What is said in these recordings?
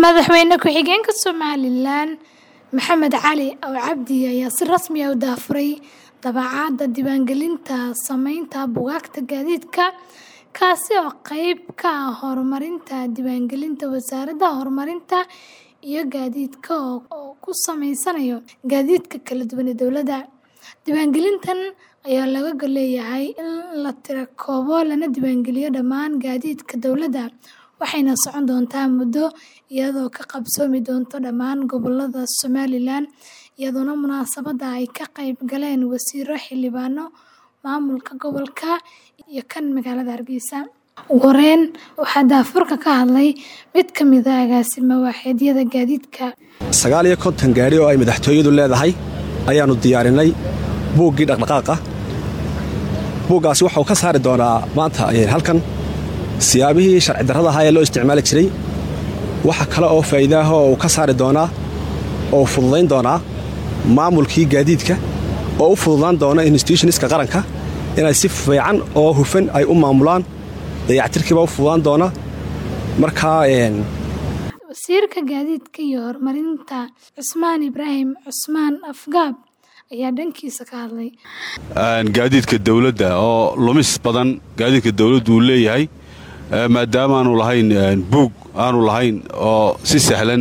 Madaxweyne ku-xigeenka Somalilan Maxamed Cali Ow Cabdi ayaa si rasmi ah u daahfuray daabacaadda diiwaangelinta samaynta buugaagta gaadiidka, kaasi oo qayb ka ah horumarinta diiwaangelinta Wasaaradda Horumarinta iyo Gaadiidka oo ku sameynaya gaadiidka kala duwan ee dowladda. Diiwaangelintan ayaa looga leeyahay in la tirakoobo lana diiwaangeliyo dhammaan gaadiidka dowladda, waxayna socon doontaa muddo iyadoo ka qabsoomi doonta dhammaan gobollada Somalilan, iyadoona munaasabadda ay ka qayb galeen wasiirro, xildhibaano, maamulka gobolka, iyo kan magaalada Hargeysa. Ugu horeyn, waxaa daahfurka ka hadlay mid ka mid ah agaasimo-waaxeedyada gaadiidka. sagaal iyo konton gaadhi oo ay madaxtooyadu leedahay ayaannu diyaarinay buuggii dhaqdhaqaaqa buuggaasi waxa uu ka saari doonaa maanta halkan siyaabihii sharci darrada ahaa ee loo isticmaali jiray waxa kale oo faa'iidaaha oo uu ka saari doonaa oo u fududayn doonaa maamulkii gaadiidka oo u fududaan doona institutionska qaranka inay si fiican oo hufan ay u maamulaan dayactirkiiba u fududaan doona markaa Wasiirka Gaadiidka iyo Horumarinta Cusmaan Ibraahim Cusmaan Afgaab ayaa dhankiisa ka hadlay. gaadiidka dawladda oo lumis badan gaadiidka dawladdu uu leeyahay maadaama aanu lahayn buug aanu lahayn oo si sahlan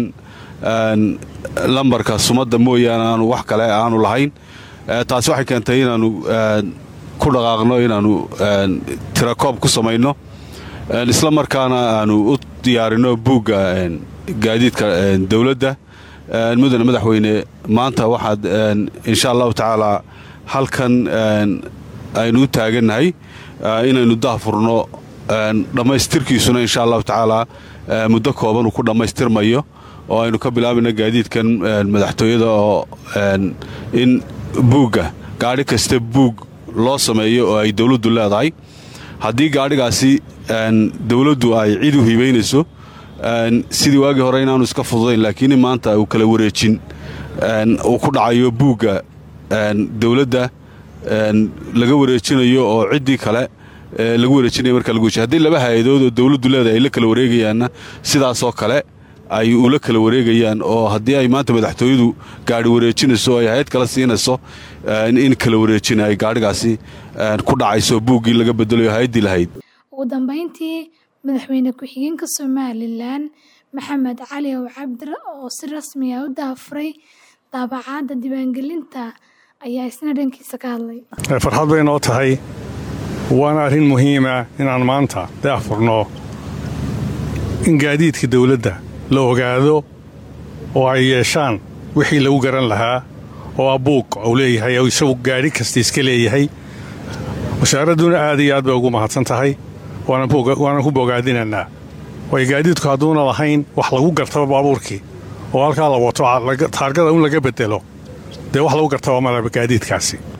lambarka sumadda mooyaane aanu wax kale aanu lahayn taasi waxay keentay inaannu ku dhaqaaqno inaannu tirakoob ku samayno isla markaana aanu u diyaarinno buugga gaadiidka dawladda mudane madaxweyne maanta waxaad insha allahu tacaalaa halkan aynu u taagannahay inaynu daahfurno dhammaystirkiisuna insha allahu tacaalaa muddo kooban uu ku dhammaystirmayo oo aynu ka bilaabayno gaadiidkan madaxtooyada oo in buugga gaadhi kasta buug loo sameeyo oo ay dawladdu leedahay haddii gaadhigaasi dawladdu ay cid u hibaynayso sidii waagii hore inaanu iska fududayn laakiin maanta uu kala wareejin uu ku dhacayo buugga dawladda laga wareejinayo oo ciddii kale lagu wareejinaya marka lagu haddii laba hay-adood oo dawladdu leedahay ay la kala wareegayaanna sidaasoo kale ay ula kala wareegayaan oo haddii ay maanta madaxtooyadu gaadhi wareejinayso oo ay hay-ad kala siinayso in kala wareejina ay gaadhigaasi ku dhacayso buuggii laga bedelayo hay-addii lahayd ugu dambeyntii madaxweyne ku-xigeenka somalilan maxamed cali ow cabdi oo si rasmi ah u daahfuray daabacaadda diiwaangelinta ayaa isna dhankiisa ka hadlay farxad bay noo tahay waana arrin muhiima inaan maanta daahfurno in gaadiidka dawladda la ogaado oo ay yeeshaan wixii lagu garan lahaa oo ah buuq uu leeyahay oo isagu gaadhi kasta iska leeyahay wasaaradduna aad iyo aad bay ugu mahadsan tahay waana ku bogaadinaynaa waayo gaadiidku hadduuna lahayn wax lagu gartaba baabuurkii oo halkaa la wato taargada un laga bedelo dee wax lagu gartaba malaba gaadiidkaasi